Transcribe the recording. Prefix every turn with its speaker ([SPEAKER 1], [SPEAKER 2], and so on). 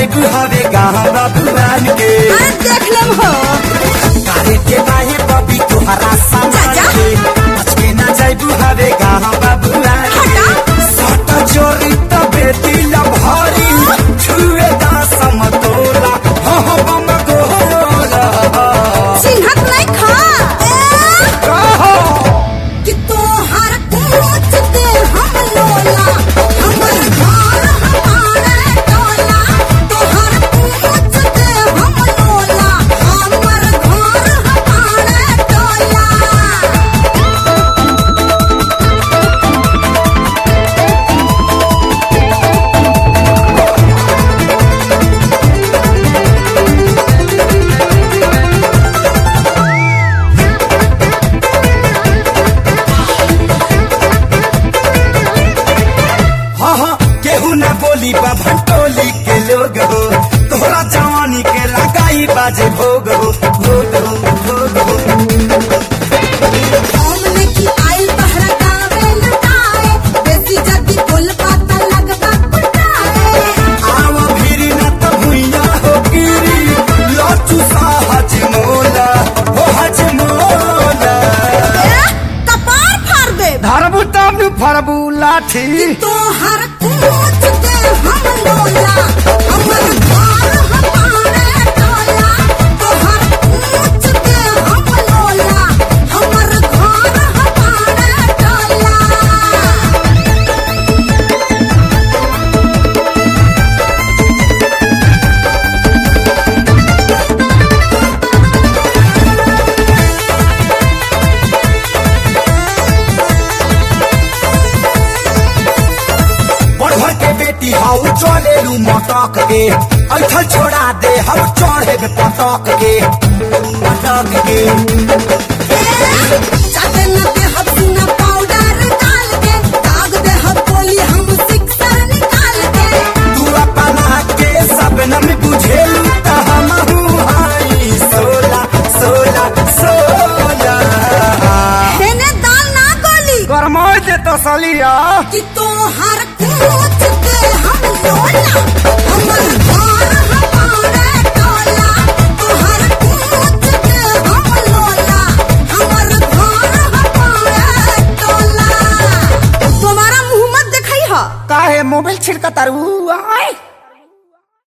[SPEAKER 1] जाइबू हवे गाँव बबुआन के
[SPEAKER 2] अरे देख लेम हो
[SPEAKER 1] कारे के बाहे बबी तुहरा सामान
[SPEAKER 2] चाचा।
[SPEAKER 1] के बचके ना जाइबू हवे गाँव बबुआन के
[SPEAKER 2] हटा।
[SPEAKER 1] सट चोरी तबे दिल भरी छुए दा समतोला हो हो बम गोला
[SPEAKER 2] चिन्हत नहीं खा ए,
[SPEAKER 1] कहो
[SPEAKER 2] कि तोहर पूछ दे हम लोला हमर घर हमारे टोला तोहर पूछ दे हम लोला हमर घर हमारे टोला
[SPEAKER 1] हाँ हाँ केहू न बोली बा भंटोली के लोग हो तोहरा जवानी के लगाई बाजे भोग हो भोग हो भोग हो
[SPEAKER 2] हमने की आइल बहरा गावे लटाए बेसी जदी बोल पाता लगबा पटाए
[SPEAKER 1] आव फिरी न त भुइया हो गिरी लचू सा हज मोला हो हज मोला
[SPEAKER 2] ए, कपार फाड़ दे
[SPEAKER 1] धरबू तब फरबू लाठी
[SPEAKER 2] तोहर पूछ दे हम लोला हमर घर हमारे टोला तोहर पूछ दे हम लोला हमर घर हमारे टोला
[SPEAKER 1] बढ़ के बेटी हाउ चले लू मटक के ऐठल छोड़ा दे हम चढ़े पटक के पटक के
[SPEAKER 2] चाटे न दे हम सुना पाउडर डाल के दाग दे हम बोली हम सिक्सर निकाल के
[SPEAKER 1] तू अपना के सपनम बुझेलू त हमहू हाई सोला सोला सोला
[SPEAKER 2] देने दाल ना गोली
[SPEAKER 1] गरमाई दे तो सलिया
[SPEAKER 2] कि तोहर पूछ दे हम लोला हमर घर हमारे टोला तोहर पूछ दे हम लोला हमर घर हमारे टोला तुम्हारा मुंह मत दिखाई हा
[SPEAKER 1] काहे मोबाइल छिड़का तारू आए